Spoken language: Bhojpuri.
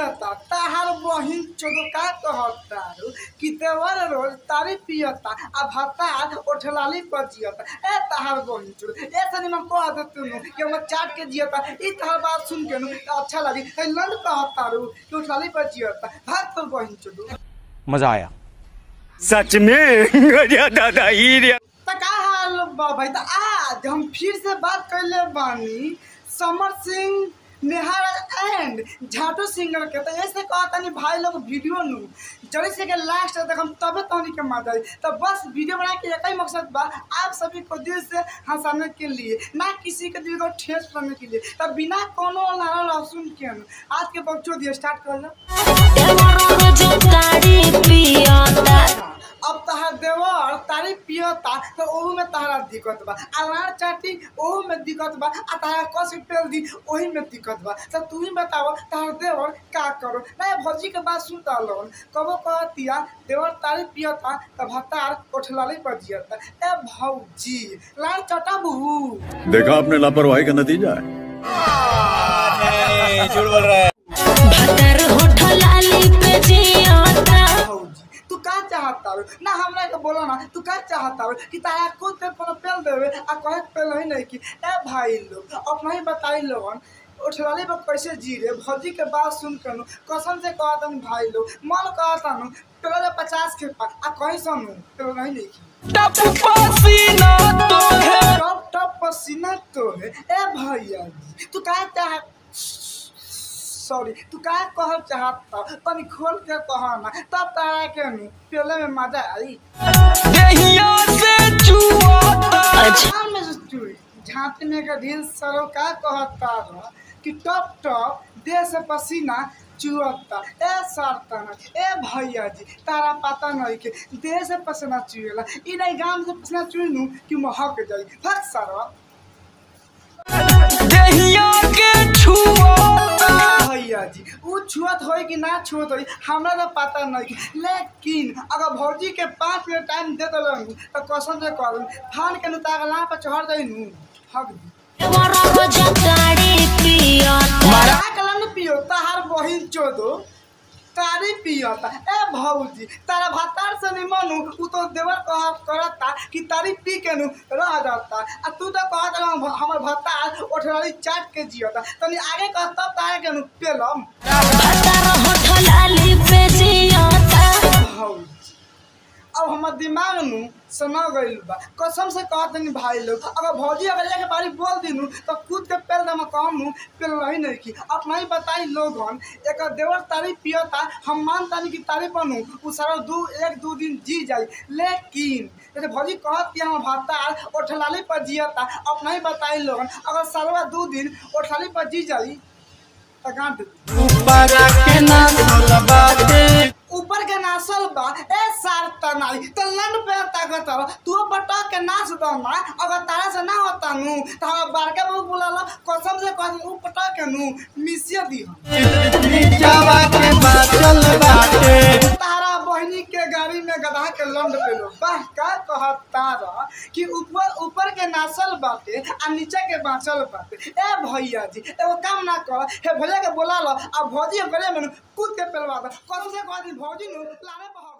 पियता ताहार बहिन चोदो का कहता कि देवर रोज तारी पियता आ भतार ओठलाली पर जियता ए ताहार बहिन चोदो ए सनी में कह दे तू कि हम चाट के जियता ई ताहार बात सुन के नु अच्छा लगी ए लंड कहता रू कि ओठलाली पर जियता भाग तो बहिन चोदो मजा आया सच में अरे दादा ही रे त का हाल बा भाई त आज हम फिर से बात कैले बानी समर सिंह नेहार एंड झाटू सिंगर के तो ऐसे कहा तनी भाई लोग वीडियो नु जल्दी से के लास्ट तक हम तबे तहनी के मजा आई तो बस वीडियो बना के एक ही मकसद बा आप सभी को दिल से हंसाने के लिए ना किसी के दिल को ठेस करने के लिए तब बिना कोनो नारा लहसुन के नु आज के बच्चों दिए स्टार्ट कर लो अब तहार देवर तारी पियता तो ओहू में तहरा दिक्कत बा अनार चाटी ओहू में दिक्कत बा आ तहरा कस पेल दी ओही में दिक्कत बा तो तू ही बताओ तहार देवर का करो ना भौजी के बात सुनता लोन कबो कहतिया देवर तारी पियता तो भतार ओठलाली पर जियता ए भौजी लाल चटा बहू देखा आपने लापरवाही का नतीजा है भौजी तू का चाहता हो ना हमरा के बोला ना तू का चाहता हो कि तारा खुद पे कोनो पेल देवे आ कहे के पेल ही नहीं कि ए भाई लोग अपना ही बताई लोगन उठलाली पर कैसे जी रे भौजी के बात सुन के नु कसम से कहता भाई लोग मन कहता नु पेल पचास के पा आ कहीं सुनू पेल नहीं नहीं की टप पसीना तो है टप टप पसीना तो है ए भैया जी तू का चाह सॉरी तू का कहल चाहता तनी खोल के कह ना तब तारा के नु पेले में मजा आई देहिया से चुआता अच्छा में से चुई झांपी में का ढील सरो का कहता रहा कि टप टप देह से पसीना चुअता ए सरतना ए भैया जी तारा पता नहीं के देह से पसीना चुएला ई नहीं गाम से पसीना चुइनू कि महक जाई फक सरो देहिया के छुआता भैया जी उ छुअत होई कि ना छुअत होई हमरा तो पता नहीं लेकिन अगर भौजी के पाँच मिनट टाइम दे दिलन तो कसम से कहूँ फान के नुतागला पर चढ़ जाई नु हक दी मारा कलन पियो ताहार बहिन चोदो तारी पियता ए भौजी तारा भातार से निमनु उ तो देवर कह करता कि तारी पी के नु रह जाता आ तू तो कहत रह हमर भातार ओठराली चाट के जियता तनी आगे कह तब तारे के नु पेलम भौजी अब हमर दिमाग नु सना गइल बा कसम से कहत नहीं भाई लोग अगर भौजी अगर जाके बारी बोल दिनु तो खुद के पेल दम कहम नु पेल रही नहीं की अपना ही बताई लोगन एक देवर तारीफ पियता हम मान तानी की तारीफ बनू उ सारा दू एक दू दिन जी जाई लेकिन जैसे भौजी कहत कि हम भातार ओठलाली पर जियता अपना ही बताई लोगन अगर सालवा दू दिन ओठलाली पर जी जाई तो गांठ ऊपर के नासल बा ए सार तनाई तो लंड पे ताकत हो तू बटा के नाच दो ना अगर तारा से ना होता नु तो हम बारका बहु बुलाला कसम से कह ऊ पटा के नु मिसिया दी तारा बहनी के गाड़ी में गधा के लंड पे लो वाह का कहत तारा कि ऊपर ऊपर के नासल बाटे आ नीचे के बांचल बाटे ए भैया जी एगो काम ना कर हे भैया के बोला लो आ भौजी गले में नु कूद के पेलवा दो कसम से कह दी भौजी नु लाने पर